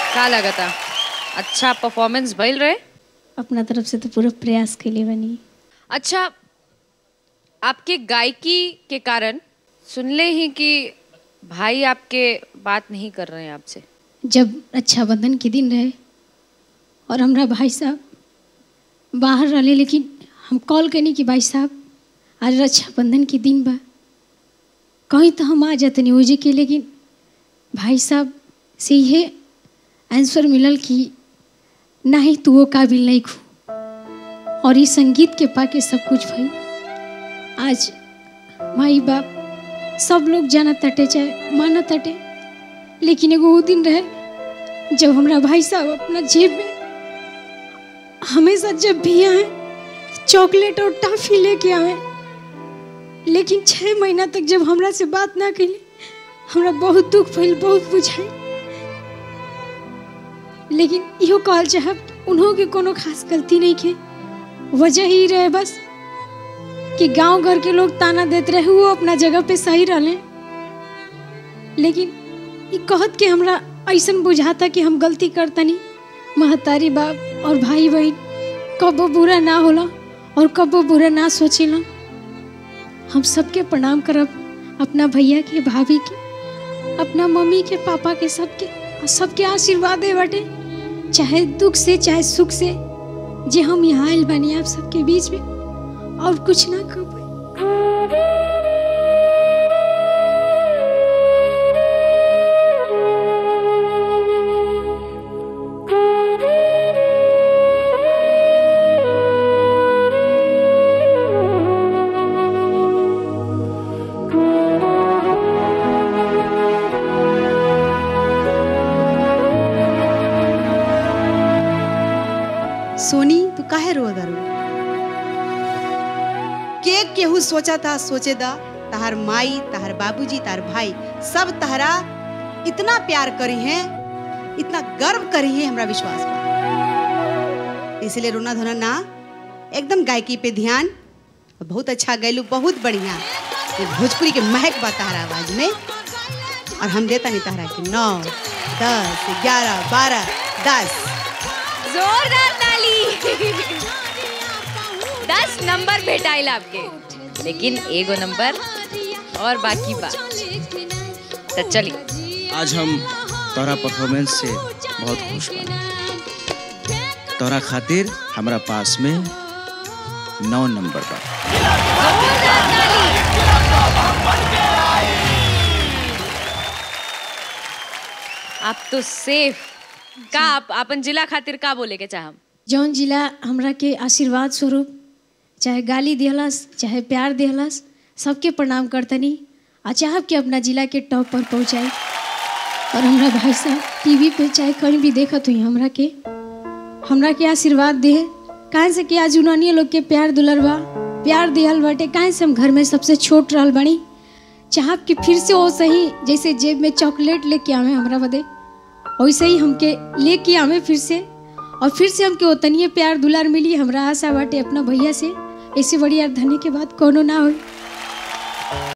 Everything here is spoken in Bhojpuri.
का लगता अच्छा परफॉर्मेंस भइल रहे अपना तरफ से तो पूरा प्रयास के लिए बनी अच्छा आपके गायकी के कारण सुनले ही कि भाई आपके बात नहीं कर रहे हैं आपसे जब रक्षाबंधन के दिन रहे और हमरा भाई साहब बाहर रहले लेकिन हम कॉल करनी कि भाई साहब आज रक्षाबंधन के दिन बा कहीं तो हम आ जातनी ओजे के लेकिन भाई साहब से ये आंसर मिलल कि नहीं तू वो काबिल नहीं खू और ये संगीत के पाके सब कुछ भाई आज माई बाप सब लोग जाना तटे चाहे माना तटे लेकिन एगो वो दिन रहे जब हमरा भाई साहब अपना जेब में हमेशा जब भी आए चॉकलेट और टॉफी लेके आए लेकिन छः महीना तक जब हमरा से बात ना कैली हमरा बहुत दुख भइल बहुत बुझाई लेकिन इहो कहल चाहब उन्हों के कोनो खास गलती नहीं के वजह ही रहे बस कि गांव घर के लोग ताना देते रहे वो अपना जगह पे सही रहले लेकिन ई कहत के हमरा ऐसन बुझाता कि हम गलती करतनी महतारी बाप और भाई बहन कबो बुरा ना होला और कबो बुरा ना सोचेला हम सबके प्रणाम करब अपना भैया के भाभी के अपना मम्मी के पापा के सबके और सबके आशीर्वाद दे बाटे चाहे दुख से चाहे सुख से जे हम यहाँ आयल बानी आप सबके बीच में और कुछ ना कर पाए सोनी तू काहे रो दारू के केहू सोचा था सोचे दा तहार माई तहार बाबूजी तहार भाई सब तहरा इतना प्यार करी हैं इतना गर्व करी है हमरा विश्वास बा इसलिए रोना धोना ना एकदम गायकी पे ध्यान बहुत अच्छा गैलू बहुत बढ़िया ये भोजपुरी के महक बा तहरा आवाज में और हम देता नहीं तहरा के नौ दस ग्यारह बारह दस जोरदार ताली दस नंबर भेटाइल आपके लेकिन एगो नंबर और बाकी बा तो चलिए आज हम तोरा परफॉर्मेंस से बहुत खुश बा तोरा खातिर हमरा पास में नौ नंबर बा जोरदार ताली आप तो सेफ का आप अपन जिला खातिर का बोले के चाहम जौन जिला हमरा के आशीर्वाद स्वरूप चाहे गाली दिहलस चाहे प्यार दिहलस सबके प्रणाम करतनी आ चाहब कि अपना जिला के टॉप पर पहुँचाई और हमरा भाई साहब टीवी पे चाहे कहीं भी देखत हुई हमरा के हमरा के आशीर्वाद दे काहे से कि आज उन्होंने लोग के प्यार दुलर बा प्यार दिहल बाटे काहे से हम घर में सबसे छोट रहल बनी चाहब कि फिर से वो सही जैसे जेब में चॉकलेट लेके आवे हमरा बदे वैसे ही हमके लेके आवे फिर से और फिर से हमके ओतनिए प्यार दुलार मिली हमरा आशा बाटे अपना भैया से ऐसे बड़ी यार धने के बाद कोनो ना हो